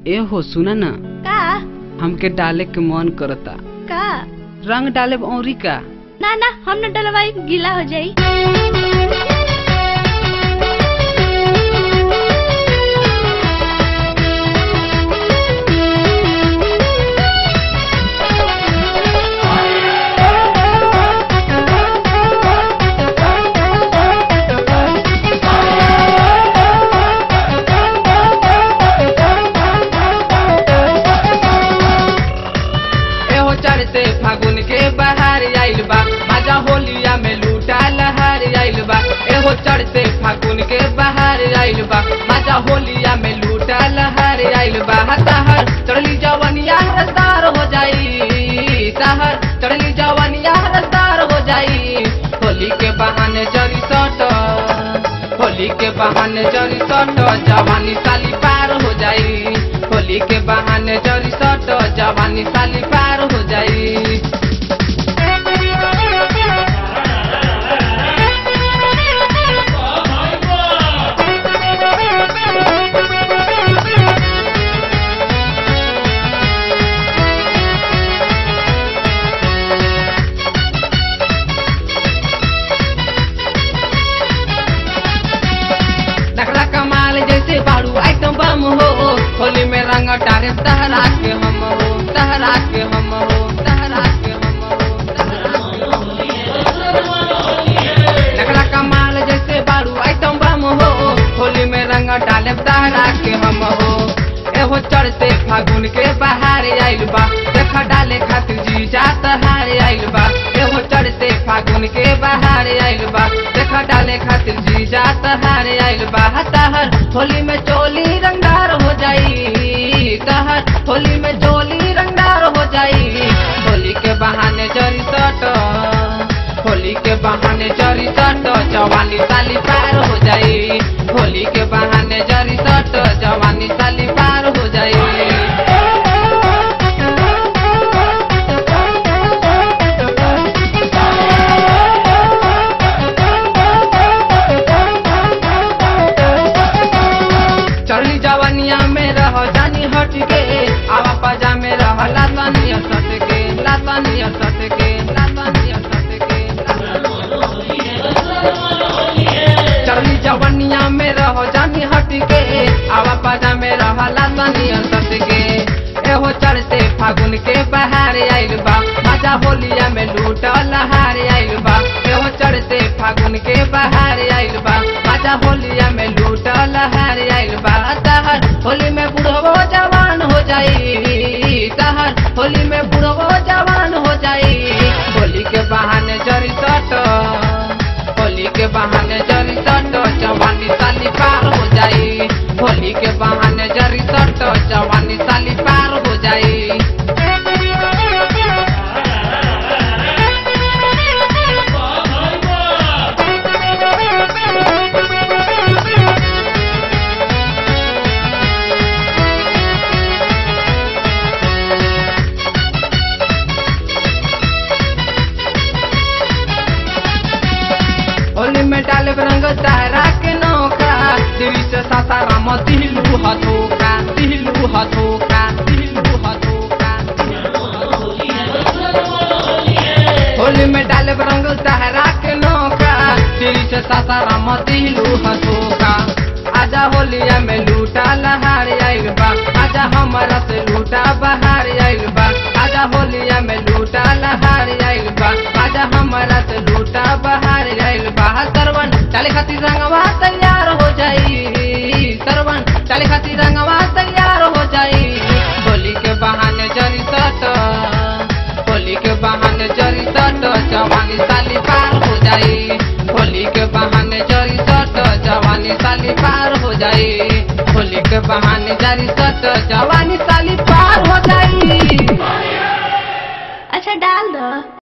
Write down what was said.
ए हो सुना ना का हमके डाले के मन करता का रंग डाले औरी का ना ना हम न डलवाई गीला हो जाई एहो चढ़ते फागुन के बहार आइल बा मजा होलिया में लूटा लहार आइल बा एहो चढ़ते फागुन के बहार आइल बा मजा होलिया में लूटा लहार आइल बा तहर चढ़ली जवनिया रसदार हो जाई तहर चढ़ली जवनिया रसदार हो जाई होली के बहाने जरी सट होली के बहाने जरी सट जवानी साली पार हो जाई होली के बहाने जरी सट जवानी साली पार हो जाई नखरा कमाल जैसे बारू आइटम बम हो होली में रंग डारे तहरा के हम हो तहरा के हम हो तहरा के हम हो नखरा कमाल जैसे बारू आइटम बम हो होली में रंग डाले तहरा के हम हो एहो चढ़ते फागुन के बहार आइल बा देख डाले खातिर जी जात हार आइल बा एहो चढ़ते फागुन के बहार आइल बा देख डाले खातिर जी जात हार आइल बा तहर होली में चोली रंगदार हो जाई तहर होली में चोली रंगदार हो जाई होली के बहाने जरी सट होली के बहाने जरी सट जवानी साली पार हो जाई होली के बहाने जरी सट जवानी साली पार हो जाई चढ़ली जवानिया में रह जानी हट के आवा पजा में रह लातानिया सट के लातानिया सट के लातानिया सट के चढ़ली जवानिया में रह जानी हट के आवा पजा में रह लातानिया सट के एहो चढ़ते फागुन के बहार आइल बा मजा होलिया में लूट लहार आइल बा एहो चढ़ते फागुन के बहार आइल बा मजा होलिया में लूट लहार आइल बा तहर होली में बुढ़वो जवान हो जाई तहर होली में बुढ़वो जवान हो जाई होली के बहाने जरी सट होली के बहाने जरी सट जवानी साली पार हो जाई होली के बहाने जरी सट जवानी साली पार हो जाई होली में डाले रंग तारा के नौका दिल से सासाराम दिलू हथोका दिलू हथोका दिलू हथोका होली में डाले रंग तारा के नौका दिल से सासाराम दिलू हथोका आजा होलिया में लूटा लहार आइल बा आजा हमारा से लूटा बहार आइल बा आजा होलिया में लूटा लहार आइल बा आजा हमारा से लूटा बहार आइल बा सरवन डाले खातिर रंगवा तैयार हो जाई सरवन डाले खातिर रंगवा तैयार हो जाई होली के बहाने जरी सट होली के बहाने जरी सट जवानी साली पार हो जाई होली के बहाने जरी सट जवानी साली पार हो जाई होली के बहाने जरी सट जवानी साली पार हो जाई अच्छा डाल दो